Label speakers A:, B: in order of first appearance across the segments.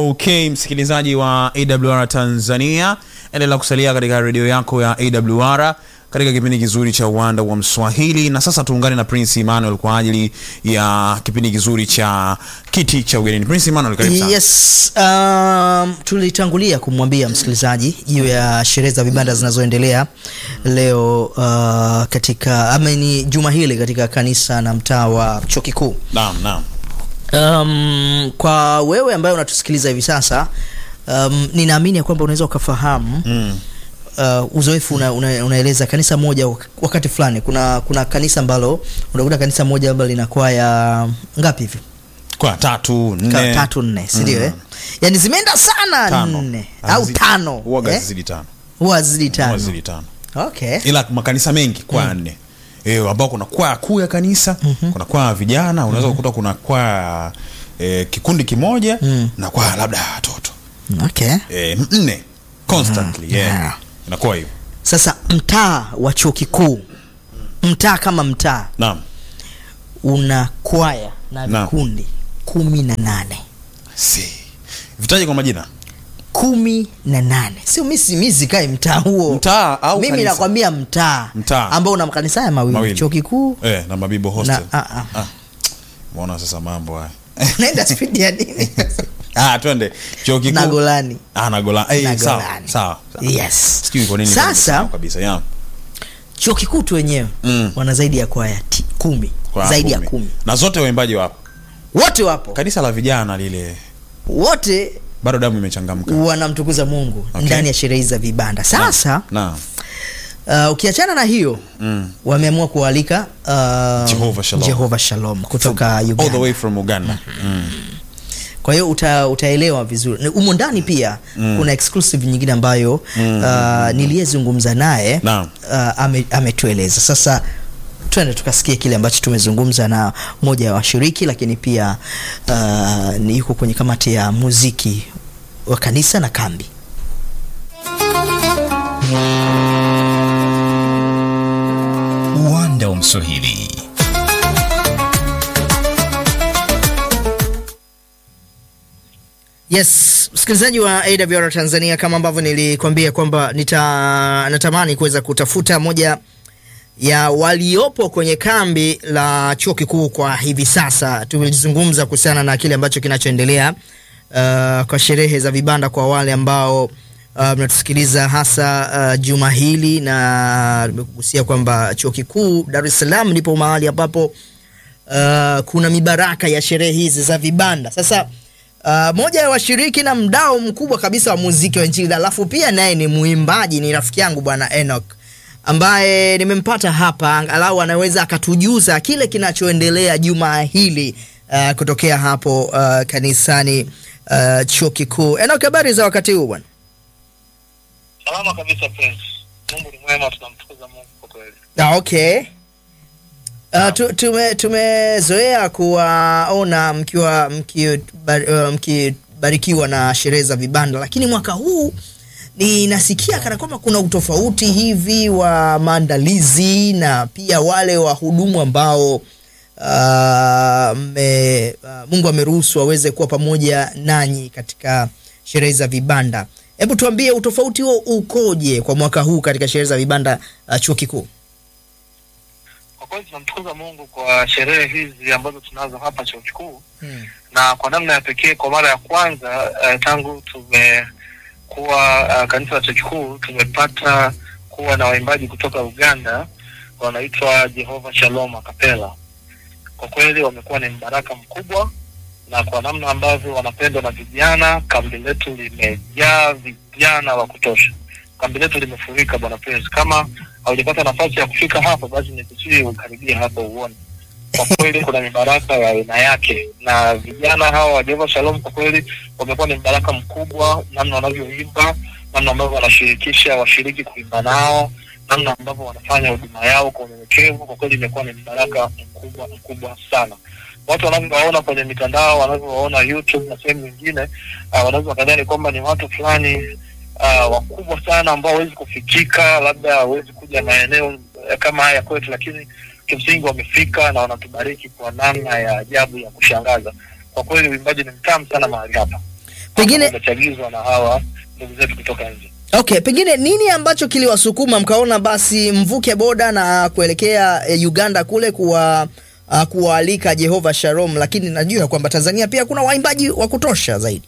A: Okay, msikilizaji wa AWR Tanzania, endelea kusalia katika redio yako ya AWR katika kipindi kizuri cha uwanda wa Mswahili, na sasa tuungane na Prince Emmanuel kwa ajili ya kipindi kizuri cha kiti cha ugenini. Prince Emmanuel, karibu sana.
B: Yes, um, tulitangulia kumwambia msikilizaji juu ya sherehe za vibanda zinazoendelea leo uh, katika ama ni juma hili katika kanisa na mtaa wa chuo kikuu.
A: Naam, naam.
B: Um, kwa wewe ambaye unatusikiliza hivi sasa um, ninaamini ya kwamba unaweza ukafahamu
A: Mm.
B: uh, uzoefu una, una, unaeleza kanisa moja wak- wakati fulani kuna kuna kanisa ambalo unakuta kanisa moja ambalo linakuwa ya ngapi hivi
A: Kwa tatu,
B: Ka-
A: nne,
B: tatu nne si ndio eh? yani zimeenda sana
A: tano.
B: nne au
A: Hazi-
B: tano
A: Huwaga
B: eh?
A: zizidi tano.
B: huwa zidi
A: Huwa
B: tano
A: zizidi tano.
B: okay
A: Ila makanisa mengi kwaya nne. Eh, ambao kuna kwaya kuu ya kanisa, kuna kwaya ya vijana, unaweza kukuta kuna kwaya eh, kikundi kimoja
B: Mm.
A: na kwaya labda ya watoto.
B: okay
A: Eh, nne constantly, yeah.
B: yeah.
A: Inakuwa hivyo.
B: sasa mtaa wa chuo kikuu mtaa kama mtaa
A: Naam.
B: una kwaya na
A: Naam.
B: vikundi kumi na nane
A: Si. Vitaje kwa majina?
B: kumi na nane sio misi mi sikae mtaa huo
A: Mtaa au
B: mimi
A: kanisa?
B: nakwambia mtaa
A: Mtaa.
B: ambao una makanisa haya mawili
A: Mawili.
B: chuo kikuu
A: Eh, na Mabibo Hostel.
B: na ah, ah.
A: Ah. Muona sasa mambo haya.
B: naenda spidi ya nini
A: Ah, twende. Chuo kikuu.
B: na golani
A: Ah, na Gola. Eh,
B: Na
A: sawa.
B: Golani.
A: Sawa.
B: yes
A: Sijui kwa nini
B: Sasa-
A: nimesahau kabisa. Yeah.
B: chuo kikuu tu wenyewe
A: Mm.
B: wana zaidi ya kwaya ti- kumi
A: Kwa
B: zaidi ya kumi
A: Na zote waimbaji wapo.
B: wote wapo
A: Kanisa la vijana lile
B: wote
A: bado damu imechangamka.
B: wanamtukuza mungu
A: Okay.
B: ndani ya sherehe hizi za vibanda sasa
A: Naam.
B: uh, ukiachana na hiyo
A: Mm.
B: wameamua kualika uh,
A: Jehovah Shalom.
B: Jehovah Shalom kutoka
A: All the
B: Uganda.
A: way from Uganda. Mm.
B: Kwa hiyo uta, utaelewa vizuri. Humo ndani pia kuna exclusive nyingine ambayo uh, niliyezungumza naye
A: Naam.
B: uh, ame, ametueleza. Sasa twende tukasikie kile ambacho tumezungumza na moja ya washiriki, lakini pia uh, ni yuko kwenye kamati ya muziki wa kanisa na kambi.
C: uwanda wa Mswahili.
B: Yes, msikilizaji wa AWR Tanzania, kama ambavyo nilikwambia kwamba nita natamani kuweza kutafuta moja ya waliopo kwenye kambi la chuo kikuu kwa hivi sasa. Tulizungumza kuhusiana na kile ambacho kinachoendelea uh, kwa sherehe za vibanda kwa wale ambao uh, mnatusikiliza hasa uh, juma hili, na nimekugusia kwamba chuo kikuu Dar es Salaam ndipo mahali ambapo uh, kuna mibaraka ya sherehe hizi za vibanda. Sasa uh, moja ya washiriki na mdao mkubwa kabisa wa muziki wa nchini, alafu pia naye ni mwimbaji, ni rafiki yangu bwana Enoch ambaye nimempata hapa, angalau anaweza akatujuza kile kinachoendelea juma hili uh, kutokea hapo uh, kanisani uh, chuo kikuu. Enoch, habari za wakati huu bwana?
D: Salama kabisa Prince. Mungu ni mwema, tunamtukuza Mungu kwa kweli.
B: Ah, okay. Uh, tu, tume, tumezoea kuwaona mkiwa mkibarikiwa uh, mkibarikiwa na sherehe za vibanda, lakini mwaka huu ninasikia kana kwamba kuna utofauti hivi wa maandalizi na pia wale wahudumu ambao uh, me, uh, Mungu ameruhusu waweze kuwa pamoja nanyi katika sherehe za vibanda. Hebu tuambie utofauti huo ukoje kwa mwaka huu katika sherehe za vibanda uh, chuo kikuu?
D: Kwa kweli tunamtukuza Mungu kwa sherehe hizi ambazo tunazo hapa chuo kikuu
B: Hmm.
D: na kwa namna ya pekee, kwa mara ya kwanza uh, tangu tumekuwa uh, kanisa la chuo kikuu tumepata kuwa na waimbaji kutoka Uganda wanaitwa Jehovah Shalom Acapella. Kwa kweli wamekuwa ni mbaraka mkubwa, na kwa namna ambavyo wanapendwa na vijana, kambi letu limejaa vijana wa kutosha. Kambi letu limefurika, bwana Prince. Kama haujapata nafasi ya kufika hapa, basi nikusii ukaribie hapo uone. Kwa kweli kuna mibaraka ya aina yake, na vijana hawa wa Jehovah Shalom kwa kweli wamekuwa ni mbaraka mkubwa, namna wanavyoimba, namna ambavyo wanashirikisha washiriki kuimba nao, namna ambavyo wanafanya huduma yao kwa unyenyekevu. Kwa kweli imekuwa ni mbaraka mkubwa mkubwa sana. Watu wanavyowaona kwenye mitandao, wanavyowaona YouTube na sehemu nyingine, uh, wanaweza wakadhani kwamba ni watu fulani uh, wakubwa sana ambao hawezi kufikika, labda hawezi kuja maeneo uh, kama haya kwetu, lakini kimsingi wamefika na wanatubariki kwa namna ya ajabu ya kushangaza. Kwa kweli uimbaji ni mtamu sana mahali hapa.
B: Pengine-
D: imechagizwa na hawa ndugu zetu kutoka nje.
B: Okay, pengine nini ambacho kiliwasukuma mkaona basi mvuke boda na kuelekea eh, Uganda kule kuwa uh, kuwaalika Jehova Shalom, lakini najua kwamba Tanzania pia kuna waimbaji wa kutosha zaidi.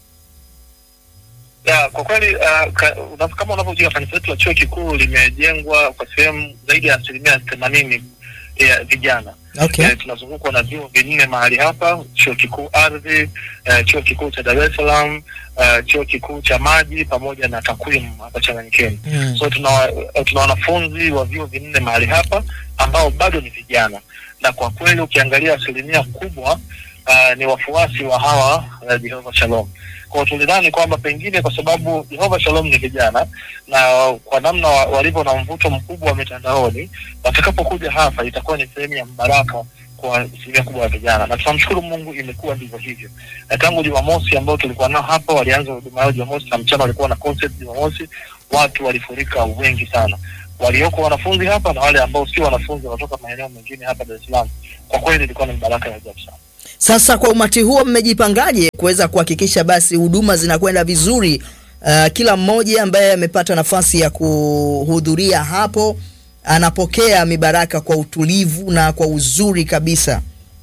D: Ya, kwa kweli uh, ka, una, kama unavyojua kanisa letu la chuo kikuu limejengwa kwa sehemu zaidi ya asilimia themanini ya vijana.
B: Okay.
D: Eh, tunazungukwa na vyuo vinne mahali hapa, chuo kikuu ardhi, eh, chuo kikuu cha Dar es Salaam, eh, chuo kikuu cha maji pamoja na takwimu hapa Changanyikeni.
B: Mm.
D: So tuna eh, tuna wanafunzi wa vyuo vinne mahali hapa ambao bado ni vijana, na kwa kweli ukiangalia asilimia kubwa uh, ni wafuasi wa hawa uh, Jehova Shalom. Kwa hiyo tulidhani kwamba pengine kwa sababu Jehova Shalom ni vijana na kwa namna wa- walivyo na mvuto mkubwa wa mitandaoni, watakapokuja hapa itakuwa ni sehemu ya mbaraka kwa asilimia kubwa ya vijana, na tunamshukuru Mungu, imekuwa ndivyo hivyo. Na tangu Jumamosi ambao tulikuwa nao hapa, walianza huduma yao Jumamosi na mchana walikuwa na concert Jumamosi, watu walifurika wengi sana, walioko wanafunzi hapa na wale ambao sio wanafunzi wanatoka maeneo mengine hapa Dar es Salaam. Kwa kweli ilikuwa ni baraka ya ajabu sana.
B: Sasa kwa umati huo mmejipangaje kuweza kuhakikisha basi huduma zinakwenda vizuri? Uh, kila mmoja ambaye amepata nafasi ya kuhudhuria hapo anapokea mibaraka kwa utulivu na kwa uzuri kabisa.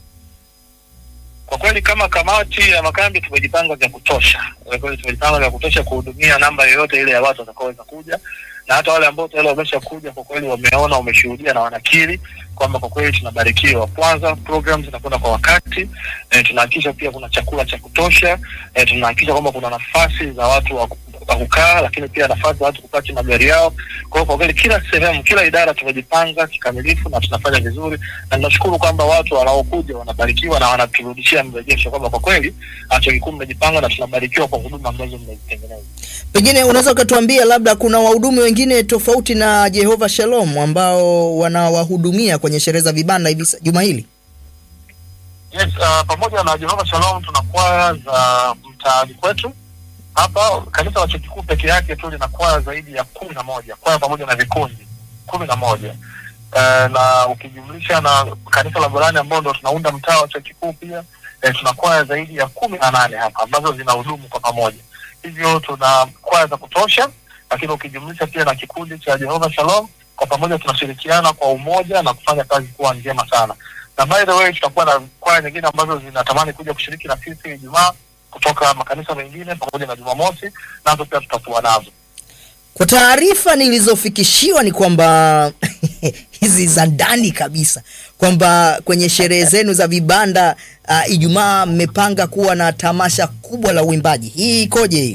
D: Kwa kweli kama kamati ya makambi tumejipanga vya kutosha. Kwa kweli tumejipanga vya kutosha kuhudumia namba yoyote ile ya watu watakaoweza kuja, na hata wale ambao tayari wamesha kuja, kwa kweli wameona, wameshuhudia na wanakiri kwamba kwa kweli tunabarikiwa. Kwanza program zinakwenda kwa wakati e, tunahakikisha pia kuna chakula cha kutosha e, tunahakikisha kwamba kuna nafasi za watu wa wa kukaa, lakini pia nafasi za watu kupaki magari yao. Kwa hiyo kwa kweli kila sehemu, kila idara tumejipanga kikamilifu na tunafanya vizuri, na tunashukuru kwamba watu wanaokuja wanabarikiwa na wanaturudishia mrejesho kwamba kwa kweli chuo kikuu mmejipanga na tunabarikiwa kwa huduma ambazo mmezitengeneza.
B: Pengine unaweza ukatuambia labda kuna wahudumu wengine tofauti na Jehova Shalom ambao wanawahudumia kwenye sherehe za vibanda hivi sa- juma hili?
D: Yes, uh, pamoja na Jehova Shalom tuna kwaya za mtaani kwetu hapa. Kanisa la chuo kikuu peke yake tu lina kwaya zaidi ya kumi na moja kwaya pamoja na vikundi kumi na moja uh, na ukijumlisha na kanisa la Borani ambao ndo tunaunda mtaa wa chuo kikuu pia eh, tuna kwaya zaidi ya kumi na nane hapa ambazo zinahudumu kwa pamoja, hivyo tuna kwaya za kutosha, lakini ukijumlisha pia na kikundi cha Jehova Shalom, kwa pamoja tunashirikiana kwa umoja na kufanya kazi kuwa njema sana na by the way tutakuwa na kwaya nyingine ambazo zinatamani kuja kushiriki na sisi Ijumaa kutoka makanisa mengine pamoja na Jumamosi, nazo pia tutakuwa nazo.
B: Kwa taarifa nilizofikishiwa ni kwamba hizi za ndani kabisa kwamba kwenye sherehe zenu za vibanda uh, Ijumaa mmepanga kuwa na tamasha kubwa la uimbaji. Hii ikoje hii?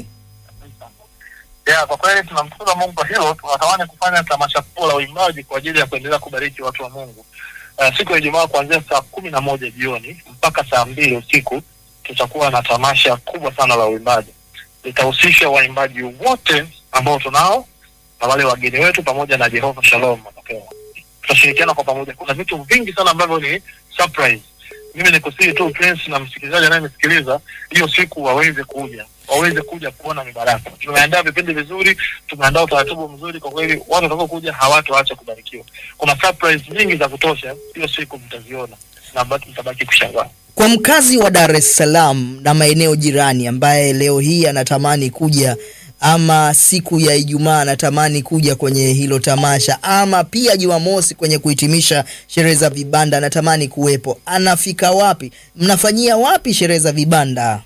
D: Yeah, kwa kweli tunamshukuru Mungu kwa hilo. Tunatamani kufanya tamasha kubwa la uimbaji kwa ajili ya kuendelea kubariki watu wa Mungu. Uh, siku ya Ijumaa kuanzia saa kumi na moja jioni mpaka saa mbili usiku tutakuwa na tamasha kubwa sana la uimbaji. Litahusisha waimbaji wote ambao tunao na wale wageni wetu pamoja na Jehova Shalom watapewa. Tutashirikiana kwa pamoja. Kuna vitu vingi sana ambavyo ni surprise. Mimi nikusihi tu Prince na msikilizaji anayenisikiliza, hiyo siku waweze kuja, waweze kuja kuona mibaraka. Tumeandaa vipindi vizuri, tumeandaa utaratibu mzuri. Kwa kweli watu watakao kuja hawatoacha kubarikiwa. Kuna surprise nyingi za kutosha, hiyo siku mtaziona na baki- mtabaki kushangaa.
B: Kwa mkazi wa Dar es Salaam na maeneo jirani ambaye leo hii anatamani kuja ama siku ya Ijumaa anatamani kuja kwenye hilo tamasha ama pia Jumamosi kwenye kuhitimisha sherehe za vibanda anatamani kuwepo, anafika wapi? Mnafanyia wapi sherehe za vibanda?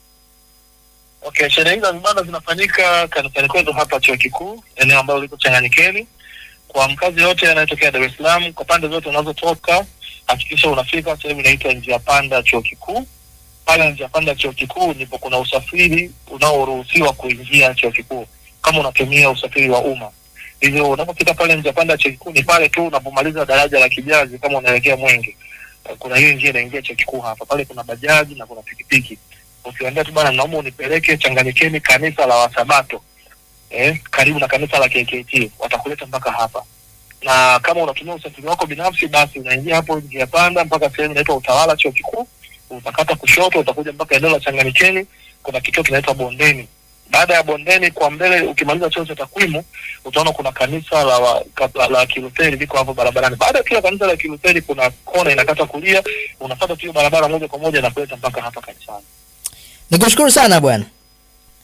D: Okay, sherehe hizi za vibanda zinafanyika kanisani kwetu hapa chuo kikuu, eneo ambalo liko Changanyikeni. Kwa mkazi yote anayetokea Dar es Salaam, kwa pande zote unazotoka, hakikisha unafika sehemu inaitwa njia panda chuo kikuu. Pale njia panda chuo kikuu ndipo kuna usafiri unaoruhusiwa kuingia chuo kikuu kama unatumia usafiri wa umma. Hivyo unapofika pale njia panda chuo kikuu ni pale tu unapomaliza daraja la Kijazi, kama unaelekea Mwenge, kuna hiyo njia inaingia chuo kikuu hapa. Pale kuna bajaji na kuna pikipiki ukiwaambia tu bana, naomba unipeleke Changanyikeni kanisa la Wasabato eh, karibu na kanisa la KKT, watakuleta mpaka hapa. Na kama unatumia usafiri wako binafsi, basi unaingia hapo njia panda mpaka sehemu inaitwa Utawala chuo kikuu, utakata kushoto, utakuja mpaka eneo la Changanyikeni, kuna kituo kinaitwa Bondeni. Baada ya Bondeni kwa mbele, ukimaliza chuo cha takwimu, utaona kuna kanisa la, wa, ka- la, la Kilutheri liko hapo barabarani. Baada ya kila kanisa la Kilutheri, kuna kona inakata kulia, unafuata tu hiyo barabara moja kwa moja na kuleta mpaka hapa kanisani.
B: Nikushukuru sana bwana.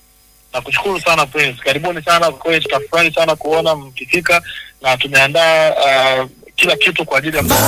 D: Nakushukuru sana Prince, karibuni sana kwa kweli, tutafurahi sana kuona mkifika na tumeandaa uh, kila kitu kwa ajili ya